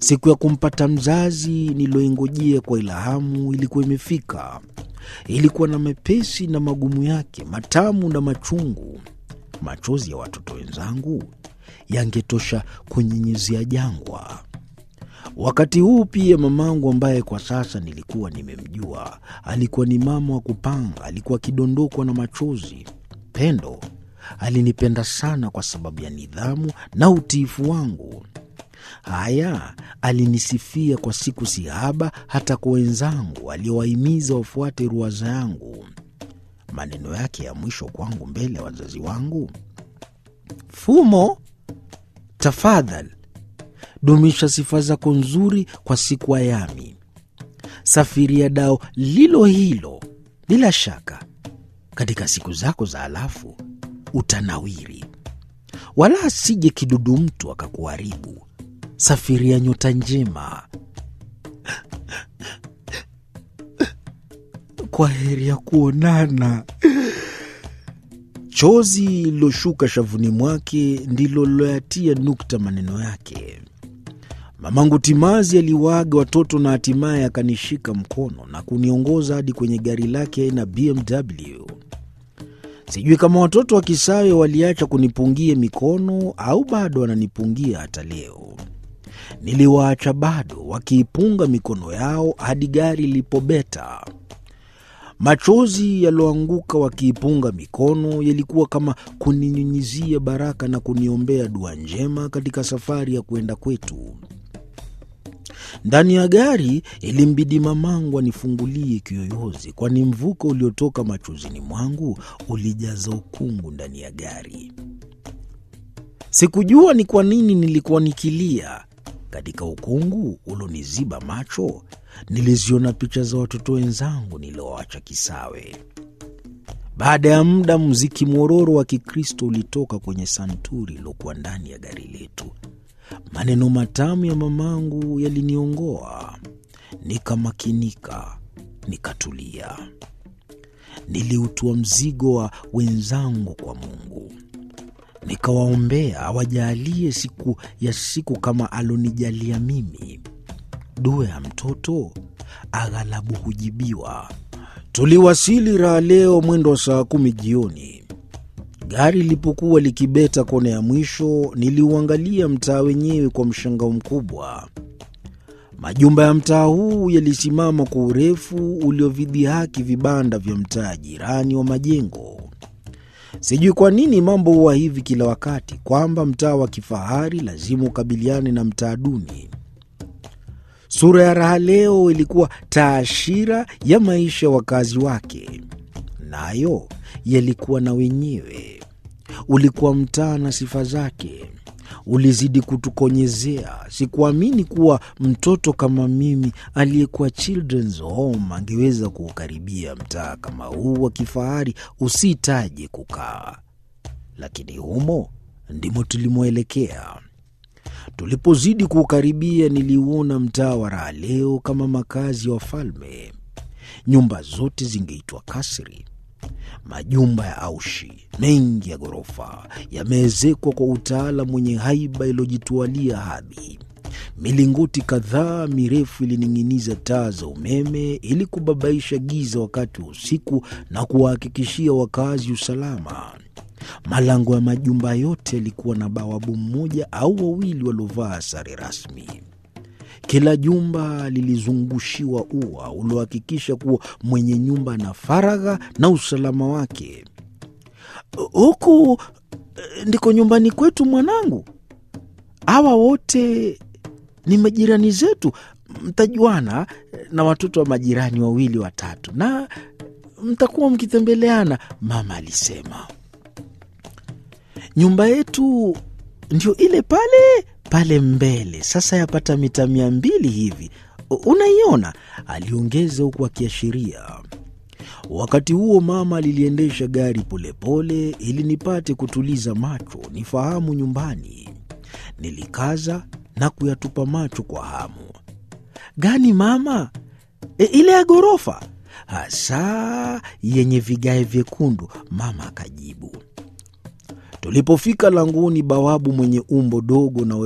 Siku ya kumpata mzazi niloingojea kwa ilhamu ilikuwa imefika. Ilikuwa na mepesi na magumu yake, matamu na machungu. Machozi ya watoto wenzangu yangetosha kunyinyizia jangwa. Wakati huu pia mamangu, ambaye kwa sasa nilikuwa nimemjua, alikuwa ni mama wa kupanga, alikuwa akidondokwa na machozi. Pendo alinipenda sana kwa sababu ya nidhamu na utiifu wangu. Haya, alinisifia kwa siku sihaba, hata kwa wenzangu aliowahimiza wafuate ruwaza yangu. Maneno yake ya mwisho kwangu mbele ya wazazi wangu, Fumo, tafadhali dumisha sifa zako nzuri kwa siku ayami, safiria dao lilo hilo. Bila shaka katika siku zako za halafu utanawiri, wala asije kidudu mtu akakuharibu. Safiria nyota njema. Kwa heri ya kuonana. Chozi liloshuka shavuni mwake ndilo liloyatia nukta maneno yake. Mamangu timazi aliwaaga watoto na hatimaye akanishika mkono na kuniongoza hadi kwenye gari lake aina BMW. Sijui kama watoto wa Kisawe waliacha kunipungia mikono au bado wananipungia hata leo. Niliwaacha bado wakiipunga mikono yao hadi gari lilipobeta. Machozi yaloanguka wakiipunga mikono yalikuwa kama kuninyunyizia baraka na kuniombea dua njema katika safari ya kwenda kwetu. Ndani ya gari ilimbidi mamangu anifungulie kiyoyozi, kwani mvuko uliotoka machozini mwangu ulijaza ukungu ndani ya gari. Sikujua ni kwa nini nilikuwa nikilia. Katika ukungu uloniziba macho, niliziona picha za watoto wenzangu nilioacha Kisawe. Baada ya muda, mziki mwororo wa Kikristo ulitoka kwenye santuri iliokuwa ndani ya gari letu. Maneno matamu ya mamangu yaliniongoa, nikamakinika, nikatulia. Niliutua mzigo wa wenzangu kwa Mungu, nikawaombea awajalie siku ya siku kama alonijalia mimi. Dua ya mtoto aghalabu hujibiwa. Tuliwasili Raha leo mwendo wa saa kumi jioni. Gari lilipokuwa likibeta kona ya mwisho, niliuangalia mtaa wenyewe kwa mshangao mkubwa. Majumba ya mtaa huu yalisimama kwa urefu uliovidhihaki vibanda vya mtaa jirani wa majengo. Sijui kwa nini mambo huwa hivi kila wakati, kwamba mtaa wa kifahari lazima ukabiliane na mtaa duni. Sura ya Raha leo ilikuwa taashira ya maisha ya wakazi wake, nayo yalikuwa na wenyewe. Ulikuwa mtaa na sifa zake, ulizidi kutukonyezea. Sikuamini kuwa mtoto kama mimi aliyekuwa Children's Home angeweza kuukaribia mtaa kama huu wa kifahari usitaje kukaa, lakini humo ndimo tulimwelekea. Tulipozidi kuukaribia, niliuona mtaa wa Raha leo kama makazi ya wafalme. Nyumba zote zingeitwa kasri. Majumba ya aushi mengi ya ghorofa yameezekwa kwa utaalam wenye haiba iliyojitwalia hadhi. Milingoti kadhaa mirefu ilining'iniza taa za umeme ili kubabaisha giza wakati wa usiku na kuwahakikishia wakazi usalama. Malango ya majumba yote yalikuwa na bawabu mmoja au wawili waliovaa sare rasmi. Kila jumba lilizungushiwa ua uliohakikisha kuwa mwenye nyumba na faragha na usalama wake. Huku ndiko nyumbani kwetu, mwanangu. Hawa wote ni majirani zetu, mtajuana na watoto wa majirani wawili watatu, na mtakuwa mkitembeleana, mama alisema. Nyumba yetu ndio ile pale pale mbele, sasa yapata mita mia mbili hivi, unaiona, aliongeza huku akiashiria. Wakati huo mama aliliendesha gari polepole ili nipate kutuliza macho nifahamu nyumbani. Nilikaza na kuyatupa macho kwa hamu. Gani mama? E, ile ya ghorofa hasa yenye vigae vyekundu, mama akajibu. Tulipofika langoni, bawabu mwenye umbo dogo na